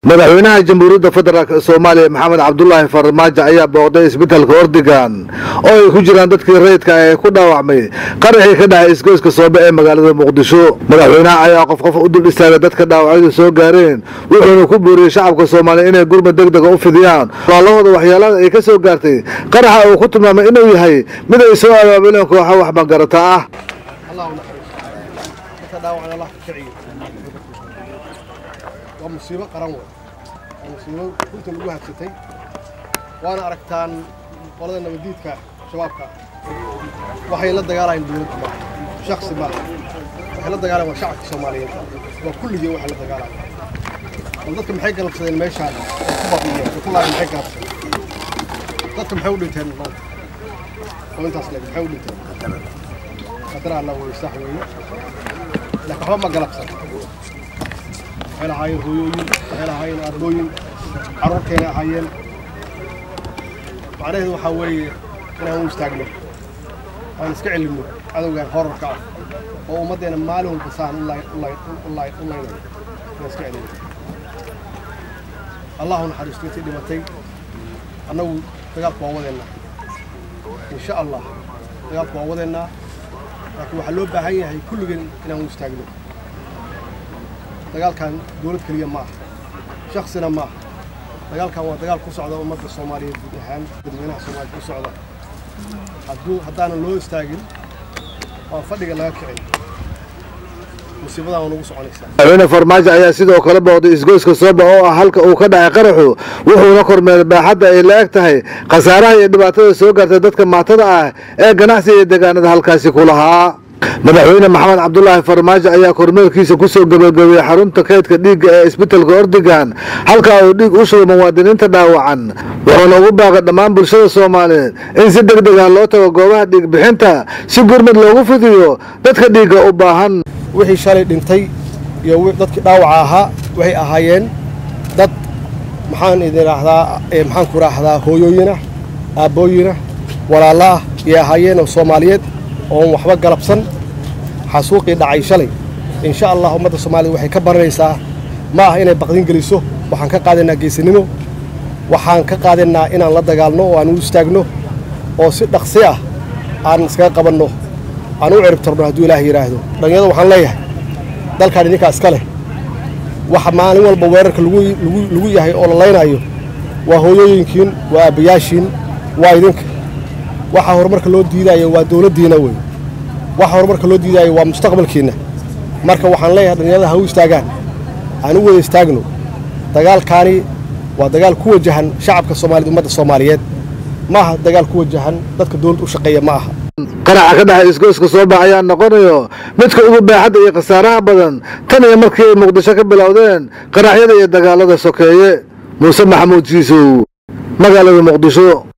madaxweynaha jamhuuriyadda federaalk soomaaliya maxamed cabdulaahi farmaajo ayaa booqday isbitaalka ordigan oo ay ku jiraan dadkii rayidka ah ee ku dhaawacmay qaraxii ka dhacay isgoyska soobe ee magaalada muqdisho madaxweynaha ayaa qof qof u dul istaagay dadka dhaawacyadu soo gaareen wuxuuna ku booriyey shacabka soomaaliya inay gurmad deg dega u fidiyaan walaalahooda waxyeelada ay ka soo gaartay qaraxa uu ku tilmaamay inuu yahay mid ay soo abaabuleen kooxa wax magarata ah waa musiibo qaran wey waa musiibo runta lagu habsatay waana aragtaan qolada nabadiidka shabaabka waxay la dagaalayaan dowladda maaha shaksi maaha waxay la dagaalayan waa shacabka soomaaliyeed waa kulligii waxay la dagaalaya bal dadka maxay galabsadeen meeshaan ay ku baqiyeen ay ku laayeen maxay galabsadeen dadka maxay u dhinteen maanta oo intaas leeg maxay u dhinteen qadar alla wey sax weeye laakiin waxba ma galabsan waxay lahaayeen hooyooyin waxay lahaayeen aabooyin carruurtayna ahaayeen macnaheedu waxaa weeye inaan u istaagno aan iska celinno cadowgan horarka ah oo ummaddeena maalin walba saan u laynayo inaan iska celinno allahu naxariisto intii dhimatay annagu dagaalku waa wadeennaa insha allah dagaalku waa wadeennaa laakiin waxaa loo baahan yahay kulligeen inaan u istaagno dagaalkan dowlad keliya ma aha shaksina ma aha dagaalkan waa dagaal ku socda ummadda soomaaliyeed guud ahaan dadweynaha soomaaliya ku socda hadduu haddaanan loo istaagin waa fadhiga laga kicin musiibadan waa nagu soconaysaa madaxweyne farmaajo ayaa sidoo kale booqday isgoyska sooba oo ah halka uu ka dhacay qaraxu wuxuuna kormeeray baaxadda ay la eg tahay khasaaraha iyo dhibaatada soo gaartay dadka maatada ah ee ganacsiga iyo deegaanada halkaasi ku lahaa madaxweyne maxamed cabdulaahi farmaajo ayaa kormeerkiisa ku soo gabagabeeyey xarunta kaydka dhiigga ee isbitaalka ordigan halkaa uu dhiig u shugay muwaadiniinta dhaawacan wuxuuna ugu baaqay dhammaan bulshada soomaaliyeed in si deg deg ah loo tago goobaha dhiig bixinta si gurmad loogu fidiyo dadka dhiigga u baahan wixii shalay dhintay iyo dadkii dhaawaca ahaa waxay ahaayeen dad maxaan idin raahdaa maxaan ku raahdaa hooyooyinah aabbooyinah walaalla ah iyay ahaayeen oo soomaaliyeed oon waxba galabsan xasuuqii dhacay shalay insha allah ummadda soomaaliyed waxay ka baranaysaa ma ah inay baqdin geliso waxaan ka qaadaynaa geesinimo waxaan ka qaadaynaa inaan la dagaalno oo aan u istaagno oo si dhaqsi ah aan iskaga qabanno aan u ciribtarno hadduu ilaah yidhaahdo dhallinyarada waxaan leeyahay dalkaan idinkaa iska leh waxa maalin walba weerarka lagu yahay oo la laynaayo waa hooyooyinkiin waa aabbayaashiin waa idinka waxa horumarka loo diidaayo waa dowladdiina wey waxa horumarka loo diidaayo waa mustaqbalkiinna marka waxaan leeyahay dhallinyarada ha u istaagaan aan u wada istaagno dagaalkaani waa dagaal ku wajahan shacabka soomaaliyed ummadda soomaaliyeed ma aha dagaal ku wajahan dadka dowladda u shaqeeya ma aha qaraxa ka dhexay isgoyska sooba ayaa noqonayo midka ugu baaxadda iyo khasaaraha badan tan iyo markii ay muqdisho ka bilowdeen qaraxyada iyo dagaalada sokeeye muuse maxamuud jiisow magaalada muqdisho